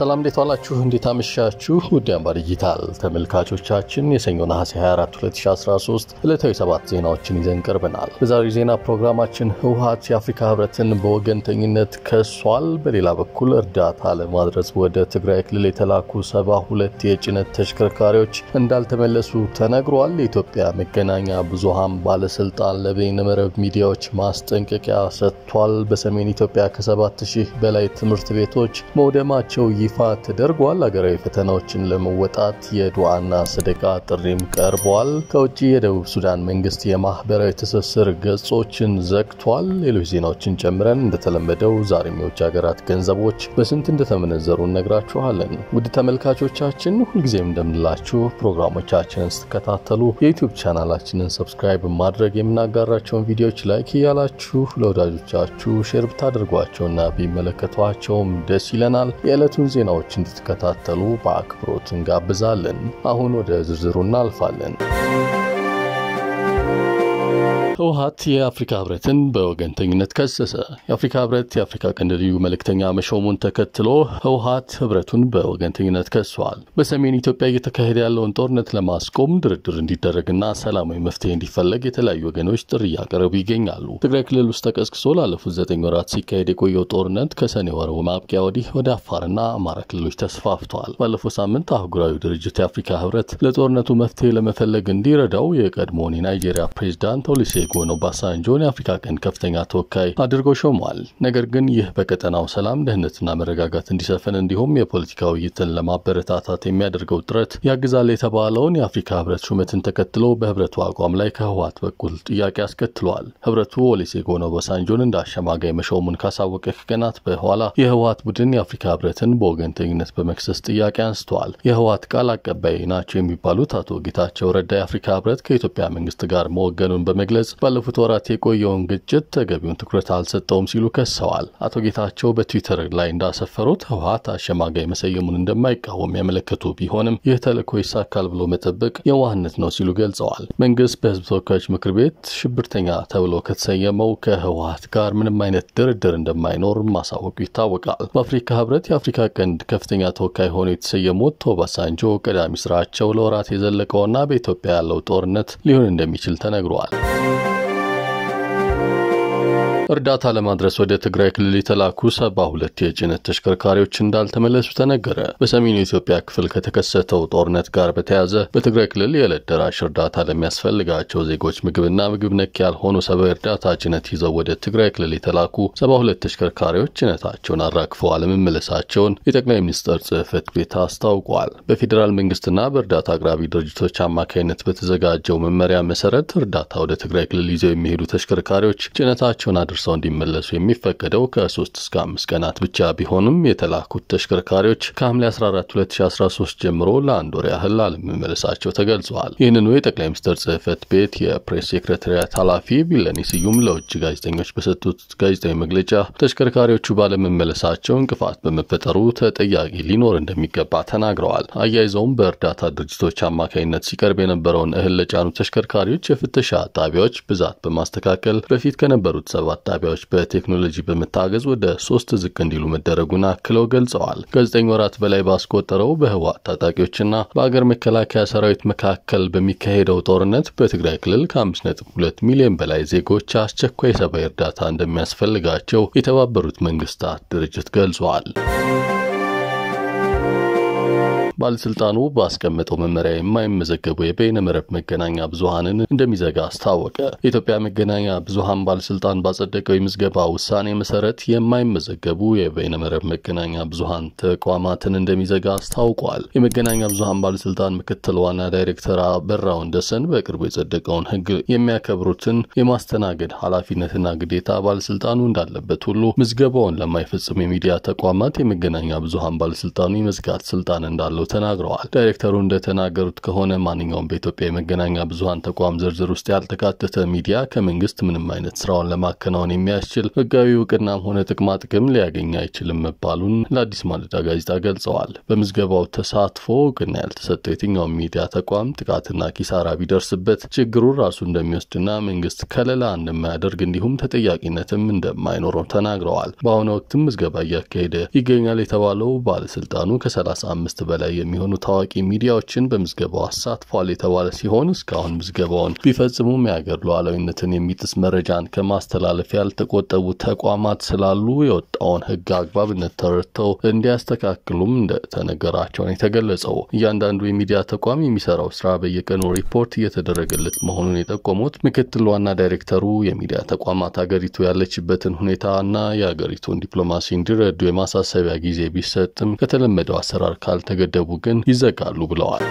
ሰላም እንዴት ዋላችሁ? እንዴት አመሻችሁ? ውድ አምባ ዲጂታል ተመልካቾቻችን የሰኞ ነሐሴ 24 2013 ዕለታዊ ሰባት ዜናዎችን ይዘን ቀርበናል። በዛሬው ዜና ፕሮግራማችን ህወሓት የአፍሪካ ህብረትን በወገንተኝነት ከሷል። በሌላ በኩል እርዳታ ለማድረስ ወደ ትግራይ ክልል የተላኩ ሰባ ሁለት የጭነት ተሽከርካሪዎች እንዳልተመለሱ ተነግሯል። የኢትዮጵያ መገናኛ ብዙሃን ባለስልጣን ለበይነመረብ ሚዲያዎች ማስጠንቀቂያ ሰጥቷል። በሰሜን ኢትዮጵያ ከሰባት ሺህ በላይ ትምህርት ቤቶች መውደማቸው ይፋ ተደርጓል። ሀገራዊ ፈተናዎችን ለመወጣት የዱዓና ሰደቃ ጥሪም ቀርቧል። ከውጭ የደቡብ ሱዳን መንግስት የማህበራዊ ትስስር ገጾችን ዘግቷል። ሌሎች ዜናዎችን ጨምረን እንደተለመደው ዛሬም የውጭ ሀገራት ገንዘቦች በስንት እንደተመነዘሩ እነግራችኋለን። ውድ ተመልካቾቻችን ሁልጊዜም እንደምንላችሁ ፕሮግራሞቻችንን ስትከታተሉ የዩቲዩብ ቻናላችንን ሰብስክራይብ ማድረግ የምናጋራቸውን ቪዲዮዎች ላይክ እያላችሁ ለወዳጆቻችሁ ሼር ብታደርጓቸውና ቢመለከቷቸውም ደስ ይለናል። የዕለቱን ዜናዎች እንድትከታተሉ በአክብሮት እንጋብዛለን። አሁን ወደ ዝርዝሩ እናልፋለን። ህወሓት የአፍሪካ ህብረትን በወገንተኝነት ከሰሰ። የአፍሪካ ህብረት የአፍሪካ ቀንድ ልዩ መልእክተኛ መሾሙን ተከትሎ ህወሓት ህብረቱን በወገንተኝነት ከሷል። በሰሜን ኢትዮጵያ እየተካሄደ ያለውን ጦርነት ለማስቆም ድርድር እንዲደረግና ሰላማዊ መፍትሄ እንዲፈለግ የተለያዩ ወገኖች ጥሪ እያቀረቡ ይገኛሉ። ትግራይ ክልል ውስጥ ተቀስቅሶ ላለፉት ዘጠኝ ወራት ሲካሄድ የቆየው ጦርነት ከሰኔ ወር ማብቂያ ወዲህ ወደ አፋርና አማራ ክልሎች ተስፋፍተዋል። ባለፈው ሳምንት አህጉራዊ ድርጅት የአፍሪካ ህብረት ለጦርነቱ መፍትሄ ለመፈለግ እንዲረዳው የቀድሞውን የናይጄሪያ ፕሬዚዳንት ኦሉሴጉን ኦባሳንጆን የአፍሪካ ቀንድ ከፍተኛ ተወካይ አድርጎ ሾሟል። ነገር ግን ይህ በቀጠናው ሰላም፣ ደህንነትና መረጋጋት እንዲሰፍን እንዲሁም የፖለቲካ ውይይትን ለማበረታታት የሚያደርገው ጥረት ያግዛል የተባለውን የአፍሪካ ህብረት ሹመትን ተከትሎ በህብረቱ አቋም ላይ ከህወሓት በኩል ጥያቄ አስከትሏል። ህብረቱ ኦሉሴጉን ኦባሳንጆን እንደ አሸማጋይ መሾሙን ካሳወቀ ከቀናት በኋላ የህወሓት ቡድን የአፍሪካ ህብረትን በወገንተኝነት በመክሰስ ጥያቄ አንስተዋል። የህወሓት ቃል አቀባይ ናቸው የሚባሉት አቶ ጌታቸው ረዳ የአፍሪካ ህብረት ከኢትዮጵያ መንግስት ጋር መወገኑን በመግለጽ ባለፉት ወራት የቆየውን ግጭት ተገቢውን ትኩረት አልሰጠውም ሲሉ ከሰዋል። አቶ ጌታቸው በትዊተር ላይ እንዳሰፈሩት ህወሓት አሸማጋይ መሰየሙን እንደማይቃወም ያመለከቱ ቢሆንም ይህ ተልዕኮ ይሳካል ብሎ መጠበቅ የዋህነት ነው ሲሉ ገልጸዋል። መንግስት በህዝብ ተወካዮች ምክር ቤት ሽብርተኛ ተብሎ ከተሰየመው ከህወሓት ጋር ምንም አይነት ድርድር እንደማይኖር ማሳወቁ ይታወቃል። በአፍሪካ ህብረት የአፍሪካ ቀንድ ከፍተኛ ተወካይ ሆነው የተሰየሙት ኦባሳንጆ ቀዳሚ ስራቸው ለወራት የዘለቀውና በኢትዮጵያ ያለው ጦርነት ሊሆን እንደሚችል ተነግሯል። እርዳታ ለማድረስ ወደ ትግራይ ክልል የተላኩ ሰባ ሁለት የጭነት ተሽከርካሪዎች እንዳልተመለሱ ተነገረ። በሰሜኑ የኢትዮጵያ ክፍል ከተከሰተው ጦርነት ጋር በተያያዘ በትግራይ ክልል የዕለት ደራሽ እርዳታ ለሚያስፈልጋቸው ዜጎች ምግብና ምግብ ነክ ያልሆኑ ሰብአዊ እርዳታ ጭነት ይዘው ወደ ትግራይ ክልል የተላኩ ሰባ ሁለት ተሽከርካሪዎች ጭነታቸውን አራግፈው አለመመለሳቸውን የጠቅላይ ሚኒስትር ጽህፈት ቤት አስታውቋል። በፌዴራል መንግስትና በእርዳታ አቅራቢ ድርጅቶች አማካኝነት በተዘጋጀው መመሪያ መሰረት እርዳታ ወደ ትግራይ ክልል ይዘው የሚሄዱ ተሽከርካሪዎች ጭነታቸውን አድርሰው እንዲመለሱ የሚፈቀደው ከ3 እስከ 5 ቀናት ብቻ ቢሆንም የተላኩት ተሽከርካሪዎች ከሐምሌ 14 2013 ጀምሮ ለአንድ ወር ያህል አለመመለሳቸው ተገልጿል። ይህንኑ የጠቅላይ ሚኒስትር ጽህፈት ቤት የፕሬስ ሴክሬታሪያት ኃላፊ ቢለኔ ስዩም ለውጭ ጋዜጠኞች በሰጡት ጋዜጣዊ መግለጫ ተሽከርካሪዎቹ ባለመመለሳቸው እንቅፋት በመፈጠሩ ተጠያቂ ሊኖር እንደሚገባ ተናግረዋል። አያይዘውም በእርዳታ ድርጅቶች አማካኝነት ሲቀርብ የነበረውን እህል ለጫኑ ተሽከርካሪዎች የፍተሻ ጣቢያዎች ብዛት በማስተካከል በፊት ከነበሩት ሰባት ጣቢያዎች በቴክኖሎጂ በመታገዝ ወደ ሶስት ዝቅ እንዲሉ መደረጉን አክለው ገልጸዋል። ከዘጠኝ ወራት በላይ ባስቆጠረው በህወሓት ታጣቂዎችና በአገር መከላከያ ሰራዊት መካከል በሚካሄደው ጦርነት በትግራይ ክልል ከ5.2 ሚሊዮን በላይ ዜጎች አስቸኳይ ሰብአዊ እርዳታ እንደሚያስፈልጋቸው የተባበሩት መንግስታት ድርጅት ገልጿል። ባለስልጣኑ ባስቀመጠው መመሪያ የማይመዘገቡ የበይነ መረብ መገናኛ ብዙሀንን እንደሚዘጋ አስታወቀ። የኢትዮጵያ መገናኛ ብዙሀን ባለስልጣን ባጸደቀው የምዝገባ ውሳኔ መሰረት የማይመዘገቡ የበይነ መረብ መገናኛ ብዙሀን ተቋማትን እንደሚዘጋ አስታውቋል። የመገናኛ ብዙሀን ባለስልጣን ምክትል ዋና ዳይሬክተር አበራ ወንደሰን በቅርቡ የጸደቀውን ህግ የሚያከብሩትን የማስተናገድ ኃላፊነትና ግዴታ ባለስልጣኑ እንዳለበት ሁሉ ምዝገባውን ለማይፈጽሙ የሚዲያ ተቋማት የመገናኛ ብዙሀን ባለስልጣኑ የመዝጋት ስልጣን እንዳለው ተናግረዋል። ዳይሬክተሩ እንደተናገሩት ከሆነ ማንኛውም በኢትዮጵያ የመገናኛ ብዙኃን ተቋም ዝርዝር ውስጥ ያልተካተተ ሚዲያ ከመንግስት ምንም አይነት ስራውን ለማከናወን የሚያስችል ህጋዊ እውቅናም ሆነ ጥቅማ ጥቅም ሊያገኝ አይችልም መባሉን ለአዲስ ማለዳ ጋዜጣ ገልጸዋል። በምዝገባው ተሳትፎ እውቅና ያልተሰጠው የትኛውም ሚዲያ ተቋም ጥቃትና ኪሳራ ቢደርስበት ችግሩን ራሱ እንደሚወስድና መንግስት ከለላ እንደማያደርግ እንዲሁም ተጠያቂነትም እንደማይኖረው ተናግረዋል። በአሁኑ ወቅትም ምዝገባ እያካሄደ ይገኛል የተባለው ባለስልጣኑ ከ35 በላይ የሚሆኑ ታዋቂ ሚዲያዎችን በምዝገባው አሳትፏል የተባለ ሲሆን እስካሁን ምዝገባውን ቢፈጽሙም የሀገር ሉዓላዊነትን የሚጥስ መረጃን ከማስተላለፍ ያልተቆጠቡ ተቋማት ስላሉ የወጣውን ህግ አግባብነት ተረድተው እንዲያስተካክሉም እንደተነገራቸው ነው የተገለጸው። እያንዳንዱ የሚዲያ ተቋም የሚሰራው ስራ በየቀኑ ሪፖርት እየተደረገለት መሆኑን የጠቆሙት ምክትል ዋና ዳይሬክተሩ የሚዲያ ተቋማት ሀገሪቱ ያለችበትን ሁኔታ እና የሀገሪቱን ዲፕሎማሲ እንዲረዱ የማሳሰቢያ ጊዜ ቢሰጥም ከተለመደው አሰራር ካልተገደቡ ግን ይዘጋሉ ብለዋል።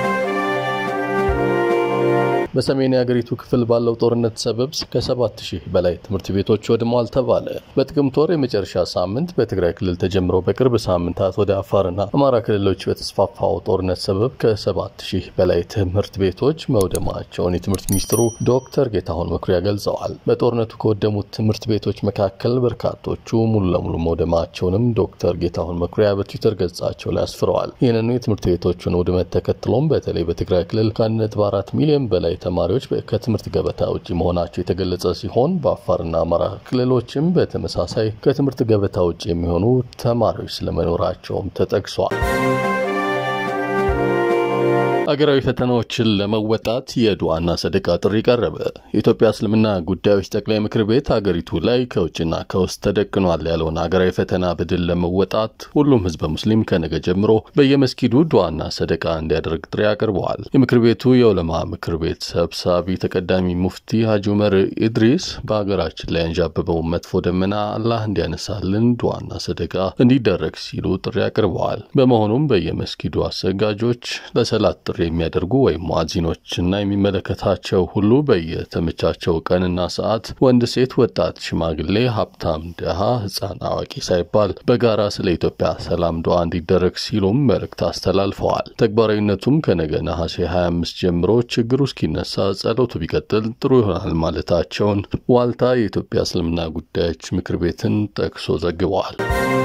በሰሜን የአገሪቱ ክፍል ባለው ጦርነት ሰበብ ከሰባት ሺህ በላይ ትምህርት ቤቶች ወድመዋል ተባለ። በጥቅምት ወር የመጨረሻ ሳምንት በትግራይ ክልል ተጀምሮ በቅርብ ሳምንታት ወደ አፋርና አማራ ክልሎች በተስፋፋው ጦርነት ሰበብ ከሰባት ሺህ በላይ ትምህርት ቤቶች መውደማቸውን የትምህርት ሚኒስትሩ ዶክተር ጌታሁን መኩሪያ ገልጸዋል። በጦርነቱ ከወደሙት ትምህርት ቤቶች መካከል በርካቶቹ ሙሉ ለሙሉ መውደማቸውንም ዶክተር ጌታሁን መኩሪያ በትዊተር ገጻቸው ላይ አስፍረዋል። ይህንኑ የትምህርት ቤቶቹን ውድመት ተከትሎም በተለይ በትግራይ ክልል ከአንድ ነጥብ አራት ሚሊዮን በላይ ተማሪዎች ከትምህርት ገበታ ውጭ መሆናቸው የተገለጸ ሲሆን በአፋርና አማራ ክልሎችም በተመሳሳይ ከትምህርት ገበታ ውጭ የሚሆኑ ተማሪዎች ስለመኖራቸውም ተጠቅሷል። አገራዊ ፈተናዎችን ለመወጣት የዱዓና ሰደቃ ጥሪ ቀረበ። የኢትዮጵያ እስልምና ጉዳዮች ጠቅላይ ምክር ቤት አገሪቱ ላይ ከውጭና ከውስጥ ተደቅኗል ያለውን አገራዊ ፈተና በድል ለመወጣት ሁሉም ህዝበ ሙስሊም ከነገ ጀምሮ በየመስጊዱ ዱዓና ሰደቃ እንዲያደርግ ጥሪ አቅርበዋል። የምክር ቤቱ የዑለማ ምክር ቤት ሰብሳቢ ተቀዳሚ ሙፍቲ ሀጂ ዑመር ኢድሪስ በሀገራችን ላይ አንዣበበውን መጥፎ ደመና አላህ እንዲያነሳልን ዱዓና ሰደቃ እንዲደረግ ሲሉ ጥሪ አቅርበዋል። በመሆኑም በየመስጊዱ አሰጋጆች ለሰላት ጥሪ የሚያደርጉ ወይም ሙአዚኖችና የሚመለከታቸው ሁሉ በየተመቻቸው ቀንና ሰዓት ወንድ፣ ሴት፣ ወጣት፣ ሽማግሌ፣ ሀብታም፣ ድሃ፣ ህፃን፣ አዋቂ ሳይባል በጋራ ስለ ኢትዮጵያ ሰላም ዱዓ እንዲደረግ ሲሉም መልእክት አስተላልፈዋል። ተግባራዊነቱም ከነገ ነሐሴ 25 ጀምሮ ችግሩ እስኪነሳ ጸሎቱ ቢቀጥል ጥሩ ይሆናል ማለታቸውን ዋልታ የኢትዮጵያ እስልምና ጉዳዮች ምክር ቤትን ጠቅሶ ዘግበዋል።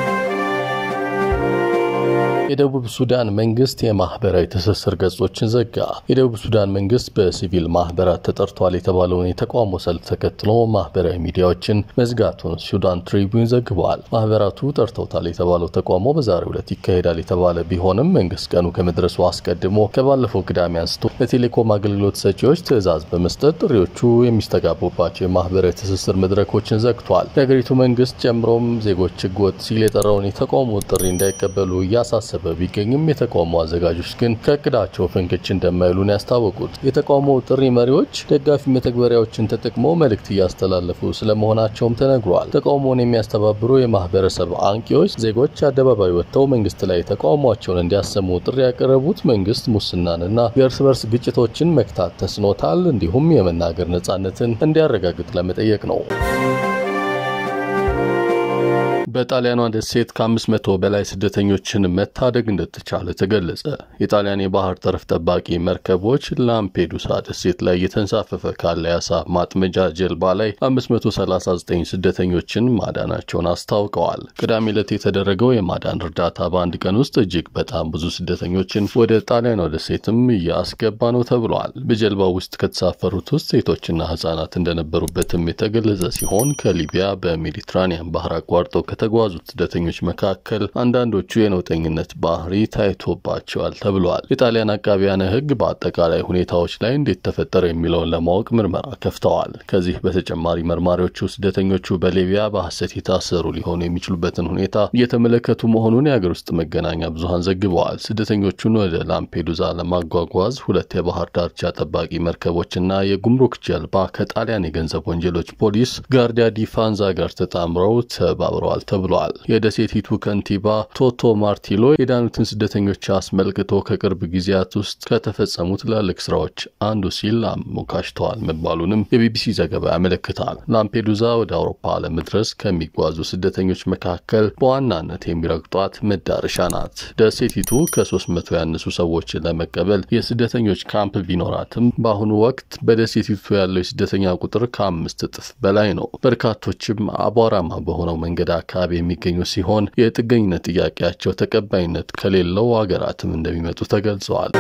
የደቡብ ሱዳን መንግስት የማህበራዊ ትስስር ገጾችን ዘጋ። የደቡብ ሱዳን መንግስት በሲቪል ማህበራት ተጠርቷል የተባለውን የተቃውሞ ሰልፍ ተከትሎ ማህበራዊ ሚዲያዎችን መዝጋቱን ሱዳን ትሪቢዩን ዘግበዋል። ማህበራቱ ጠርተውታል የተባለው ተቃውሞ በዛሬው ዕለት ይካሄዳል የተባለ ቢሆንም መንግስት ቀኑ ከመድረሱ አስቀድሞ ከባለፈው ቅዳሜ አንስቶ ለቴሌኮም አገልግሎት ሰጪዎች ትዕዛዝ በመስጠት ጥሪዎቹ የሚስተጋቡባቸው የማህበራዊ ትስስር መድረኮችን ዘግቷል። የሀገሪቱ መንግስት ጨምሮም ዜጎች ህገወጥ ሲል የጠራውን የተቃውሞ ጥሪ እንዳይቀበሉ እያሳሰበ ቢገኝም የተቃውሞ አዘጋጆች ግን ከእቅዳቸው ፍንክች እንደማይሉን ያስታወቁት የተቃውሞ ጥሪ መሪዎች ደጋፊ መተግበሪያዎችን ተጠቅመው መልእክት እያስተላለፉ ስለመሆናቸውም ተነግሯል። ተቃውሞውን የሚያስተባብሩ የማህበረሰብ አንቂዎች ዜጎች አደባባይ ወጥተው መንግስት ላይ ተቃውሟቸውን እንዲያሰሙ ጥሪ ያቀረቡት መንግስት ሙስናንና የእርስ በርስ ግጭቶችን መክታት ተስኖታል፣ እንዲሁም የመናገር ነጻነትን እንዲያረጋግጥ ለመጠየቅ ነው። በጣሊያኗ ደሴት ከ500 በላይ ስደተኞችን መታደግ እንደተቻለ ተገለጸ። የጣሊያን የባህር ጠረፍ ጠባቂ መርከቦች ላምፔዱሳ ደሴት ላይ እየተንሳፈፈ ካለ የአሳ ማጥመጃ ጀልባ ላይ 539 ስደተኞችን ማዳናቸውን አስታውቀዋል። ቅዳሜ ዕለት የተደረገው የማዳን እርዳታ በአንድ ቀን ውስጥ እጅግ በጣም ብዙ ስደተኞችን ወደ ጣሊያኗ ደሴትም እያስገባ ነው ተብሏል። በጀልባው ውስጥ ከተሳፈሩት ውስጥ ሴቶችና ህጻናት እንደነበሩበትም የተገለጸ ሲሆን ከሊቢያ በሜዲትራኒያን ባህር አቋርጠው ከተጓዙት ስደተኞች መካከል አንዳንዶቹ የነውጠኝነት ባህሪ ታይቶባቸዋል ተብሏል። የጣሊያን አቃቢያነ ሕግ በአጠቃላይ ሁኔታዎች ላይ እንዴት ተፈጠረ የሚለውን ለማወቅ ምርመራ ከፍተዋል። ከዚህ በተጨማሪ መርማሪዎቹ ስደተኞቹ በሊቢያ በሐሰት የታሰሩ ሊሆኑ የሚችሉበትን ሁኔታ እየተመለከቱ መሆኑን የአገር ውስጥ መገናኛ ብዙኃን ዘግበዋል። ስደተኞቹን ወደ ላምፔዱዛ ለማጓጓዝ ሁለት የባህር ዳርቻ ጠባቂ መርከቦችና የጉምሩክ ጀልባ ከጣሊያን የገንዘብ ወንጀሎች ፖሊስ ጋርዲያ ዲ ፋንዛ ጋር ተጣምረው ተባብረዋል ተብሏል። የደሴቲቱ ከንቲባ ቶቶ ማርቲሎ የዳኑትን ስደተኞች አስመልክቶ ከቅርብ ጊዜያት ውስጥ ከተፈጸሙ ትላልቅ ስራዎች አንዱ ሲል አሞካሽተዋል መባሉንም የቢቢሲ ዘገባ ያመለክታል። ላምፔዱዛ ወደ አውሮፓ ለመድረስ ከሚጓዙ ስደተኞች መካከል በዋናነት የሚረግጧት መዳረሻ ናት። ደሴቲቱ ከ300 ያነሱ ሰዎችን ለመቀበል የስደተኞች ካምፕ ቢኖራትም በአሁኑ ወቅት በደሴቲቱ ያለው የስደተኛ ቁጥር ከአምስት እጥፍ በላይ ነው። በርካቶችም አቧራማ በሆነው መንገድ አካባቢ የሚገኙ ሲሆን የጥገኝነት ጥያቄያቸው ተቀባይነት ከሌለው ሀገራትም እንደሚመጡ ተገልጸዋል።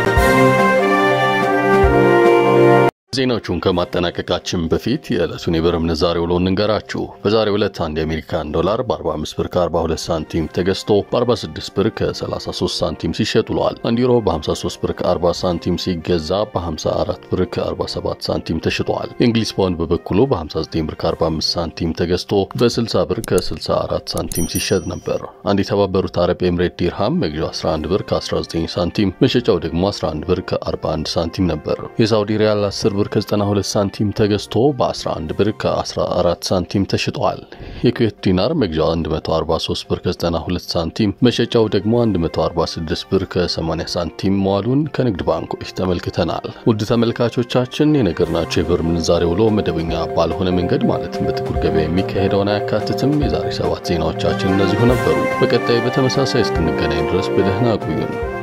ዜናዎቹን ከማጠናቀቃችን በፊት የዕለቱን የብር ምንዛሬ ውሎ እንንገራችሁ። በዛሬው ዕለት አንድ የአሜሪካን ዶላር በ45 ብር ከ42 ሳንቲም ተገዝቶ በ46 ብር ከ33 ሳንቲም ሲሸጥ ውሏል። አንድ ዩሮ በ53 ብር ከ40 ሳንቲም ሲገዛ በ54 ብር ከ47 ሳንቲም ተሽጧል። የእንግሊዝ ፓውንድ በበኩሉ በ59 ብር ከ45 ሳንቲም ተገዝቶ በ60 ብር ከ64 ሳንቲም ሲሸጥ ነበር። አንድ የተባበሩት አረብ ኤምሬት ዲርሃም መግዣው 11 ብር ከ19 ሳንቲም መሸጫው ደግሞ 11 ብር ከ41 ሳንቲም ነበር። የሳውዲ ሪያል 10 ብር ከ92 ሳንቲም ተገዝቶ በ11 ብር ከ14 ሳንቲም ተሽጧል። የኩዌት ዲናር መግዣው 143 ብር ከ92 ሳንቲም መሸጫው ደግሞ 146 ብር ከ80 ሳንቲም መዋሉን ከንግድ ባንኮች ተመልክተናል። ውድ ተመልካቾቻችን የነገርናቸው የብር ምንዛሬ ውሎ መደበኛ ባልሆነ መንገድ ማለትም በጥቁር ገበያ የሚካሄደውን አያካትትም። የዛሬ ሰባት ዜናዎቻችን እነዚሁ ነበሩ። በቀጣይ በተመሳሳይ እስክንገናኝ ድረስ በደህና ቆዩን።